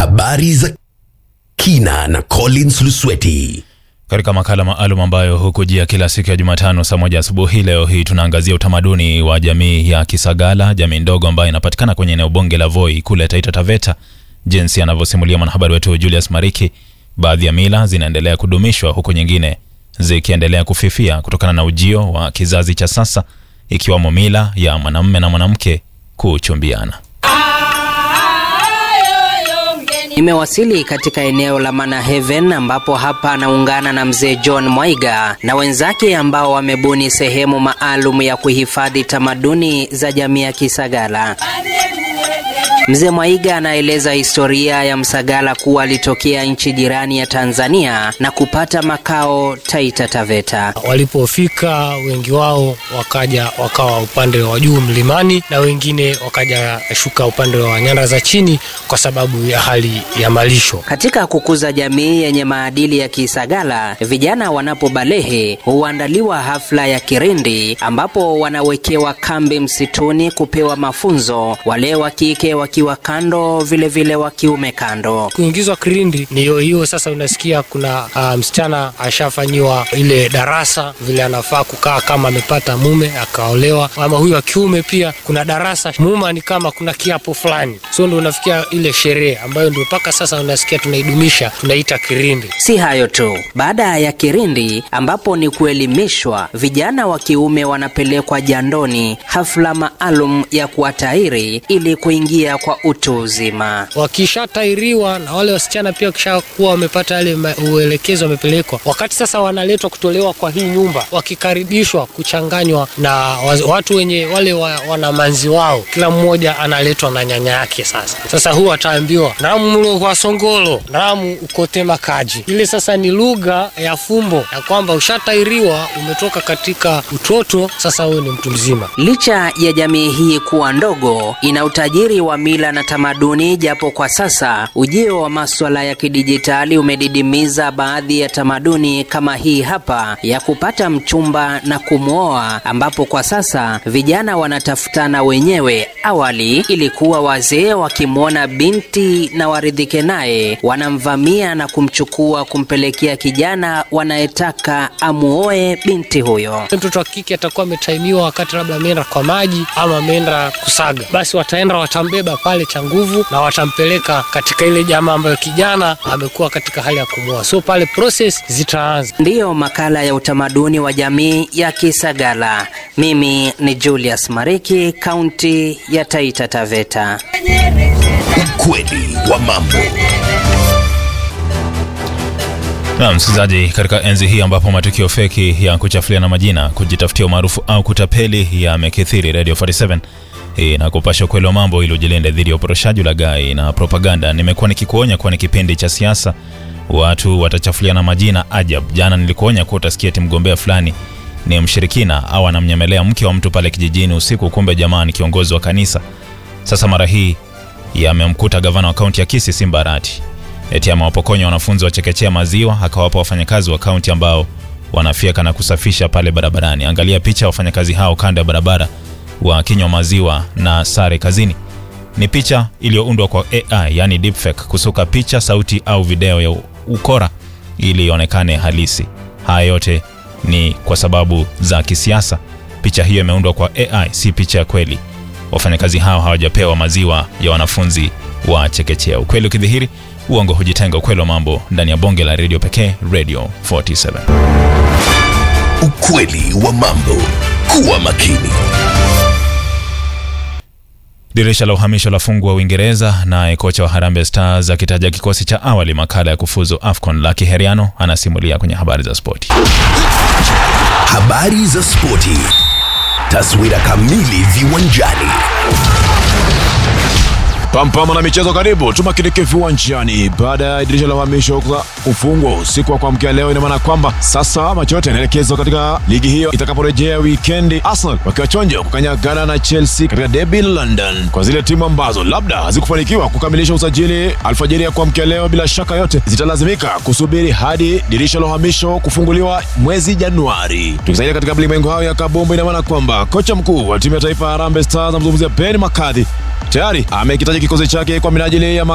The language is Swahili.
Habari za kina na Collins Lusweti. Katika makala maalum ambayo hukujia kila siku ya Jumatano saa moja asubuhi, leo hii tunaangazia utamaduni wa jamii ya Kisagala, jamii ndogo ambayo inapatikana kwenye eneo bunge la Voi kule Taita Taveta. Jinsi anavyosimulia mwanahabari wetu Julius Mariki, baadhi ya mila zinaendelea kudumishwa huku nyingine zikiendelea kufifia kutokana na ujio wa kizazi cha sasa, ikiwamo mila ya mwanamume na mwanamke kuchumbiana. Nimewasili katika eneo la Mana Heaven ambapo hapa anaungana na mzee John Mwaiga na wenzake ambao wamebuni sehemu maalum ya kuhifadhi tamaduni za jamii ya Kisagala. Mzee Mwaiga anaeleza historia ya Msagala kuwa alitokea nchi jirani ya Tanzania na kupata makao Taita Taveta. Walipofika wengi wao wakaja wakawa upande wa juu mlimani na wengine wakaja shuka upande wa nyanda za chini kwa sababu ya hali ya malisho. Katika kukuza jamii yenye maadili ya Kisagala, vijana wanapobalehe huandaliwa hafla ya kirindi ambapo wanawekewa kambi msituni kupewa mafunzo, wale wa kike wakiwa kando, vile vile wa kiume kando. Kuingizwa kirindi ni hiyo hiyo. Sasa unasikia kuna uh, msichana ashafanyiwa ile darasa vile anafaa kukaa kama amepata mume akaolewa, ama huyu wa kiume pia kuna darasa muma, ni kama kuna kiapo fulani, so ndo unafikia ile sherehe ambayo ndio mpaka sasa unasikia tunaidumisha, tunaita kirindi. Si hayo tu, baada ya kirindi ambapo ni kuelimishwa, vijana wa kiume wanapelekwa jandoni, hafla maalum ya kuwatairi ili kuingia kwa utu uzima. Wakishatairiwa na wale wasichana pia wakishakuwa wamepata yale uelekezo, wamepelekwa wakati sasa wanaletwa kutolewa kwa hii nyumba, wakikaribishwa kuchanganywa na watu wenye wale wa, wana manzi wao, kila mmoja analetwa na nyanya yake. Sasa sasa huu ataambiwa namu mlo kwa songolo namu ukotema kaji. Ile sasa ni lugha ya fumbo ya kwamba ushatairiwa, umetoka katika utoto, sasa wewe ni mtu mzima. Licha ya jamii hii kuwa ndogo, ina utajiri wa mila na tamaduni, japo kwa sasa ujio wa maswala ya kidijitali umedidimiza baadhi ya tamaduni kama hii hapa ya kupata mchumba na kumwoa, ambapo kwa sasa vijana wanatafutana wenyewe. Awali ilikuwa wazee wakimwona binti na waridhike naye, wanamvamia na kumchukua kumpelekea kijana wanayetaka amuoe binti huyo. Mtoto wa kike atakuwa ametaimiwa wakati labda ameenda kwa maji ama ameenda kusaga, basi wataenda watambeba pale cha nguvu na watampeleka katika ile jamaa ambayo kijana amekuwa katika hali ya kumwoa, so pale process zitaanza. Ndiyo makala ya utamaduni wa jamii ya Kisagala. Mimi ni Julius Mariki, kaunti ya Taita Taveta. Ukweli wa mambo. Na msikilizaji, katika enzi hii ambapo matukio feki ya kuchafuliana majina, kujitafutia umaarufu au kutapeli yamekithiri, Radio 47 na kupasha ukweli wa mambo ili ujilinde dhidi ya uporoshaji, ulaghai na propaganda. Nimekuwa nikikuonya kuwa ni kipindi cha siasa, watu watachafuliana majina ajab. Jana nilikuonya kuwa utasikia eti mgombea fulani ni mshirikina au anamnyemelea mke wa mtu pale kijijini usiku, kumbe jamaa ni kiongozi wa kanisa. Sasa mara hii yamemkuta gavana wa kaunti ya Kisii Simba Arati eti amewapokonya wanafunzi wa chekechea maziwa akawapa wafanyakazi wa kaunti ambao wanafyeka na kusafisha pale barabarani. Angalia picha ya wafanyakazi hao kando ya barabara wakinywa maziwa na sare kazini. Ni picha iliyoundwa kwa AI, yani deepfake, kusuka picha, sauti au video ya ukora ili ionekane halisi. Haya yote ni kwa sababu za kisiasa. Picha hiyo imeundwa kwa AI, si picha ya kweli. Wafanyakazi hao hawajapewa maziwa ya wanafunzi wa chekechea. Ukweli ukidhihiri, uongo hujitenga. Ukweli wa mambo ndani ya bonge la redio pekee, Radio 47. Ukweli wa mambo. Kuwa makini. Dirisha la uhamisho la fungwa Uingereza, naye kocha wa Harambee Stars akitaja kikosi cha awali makala ya kufuzu AFCON. Lucky Heriano anasimulia kwenye habari za spoti. Habari za spoti. Taswira kamili viwanjani. Pampama na michezo, karibu tumakinike viwanjani. Baada ya dirisha la uhamisho kufungwa usiku wa kuamkia leo, ina maana kwamba sasa macho yote yanaelekezwa katika ligi hiyo itakaporejea wikendi, Arsenal wakiwa chonjo kukanyagana na Chelsea katika derby London. Kwa zile timu ambazo labda hazikufanikiwa kukamilisha usajili alfajiri ya kuamkia leo, bila shaka yote zitalazimika kusubiri hadi dirisha la uhamisho kufunguliwa mwezi Januari. Tukisalia katika mlimwengo hayo ya kabumbu, ina maana kwamba kocha mkuu wa timu ya taifa Harambee Stars amzungumzia Ben McCarthy tayari amekitaja kikosi chake kwa minajili ya